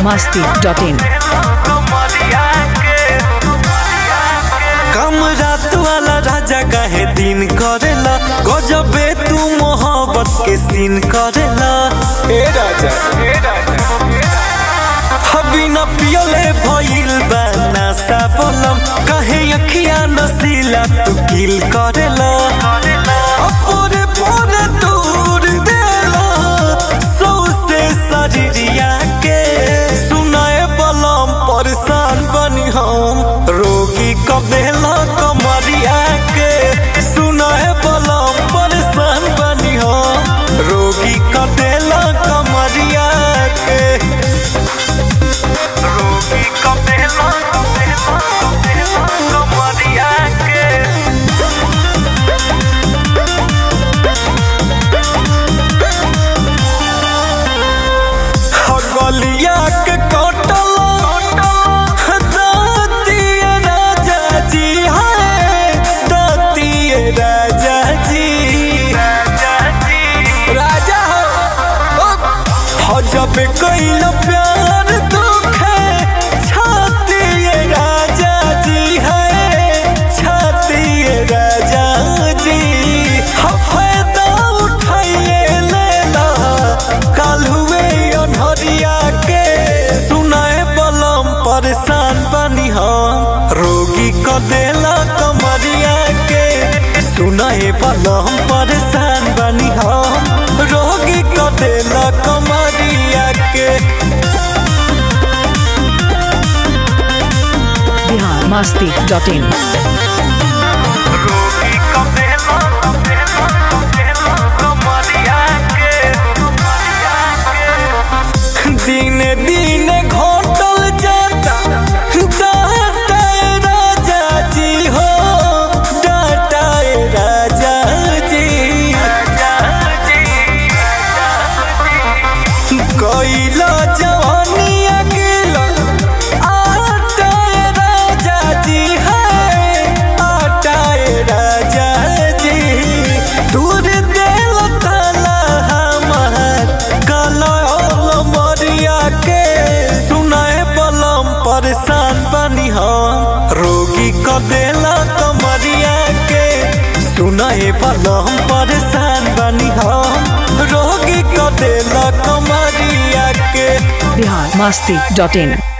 biharmasti.in कम रात वाला राजा काहे दिन करेला गजबे तू मोहब्बत के सीन करेला ए राजा हबी न पियले भइल बा नशा बोलम काहे अखिया नसीला तू किल करेला अपोरे पोरे दूर देला सौसे शरीरिया के सुनाए बलम परेशान बनी हम रोगी कबेला कमरिया के सुनाए बलम परेशान बनी हम रोगी कबेला कमरिया के रोगी कबेला कबेला कबेला कमरिया के गलिया के कटल दातिए राजा जी है दातिए राजा जी राजा हो जब कैल प्यार दुखे छातिए राजा जी है छातिए राजा जी हम फायदा उठाइए लेला काल हुए अनहरिया के सुनाए बलम परेशान बनी हम रोगी क देला कमरिया के सुनाए बलम परेशान बनी हम रोगी क देला कमरिया के biharmasti.in रोगी क देला कमरिया के दिन दिन घोटल जाता डाटाए राजा जी हो डाटाए राजा जी कैला जवानिया गिला आटाए राजा जी है आटाए राजा जी दूर देल ताला हमार काला मरिया के सुनाए बलम परेशान बनी हम रोगी क देला कमरिया के सुनाए बलम परेशान बनी हम रोगी क देला कमरिया के biharmasti.in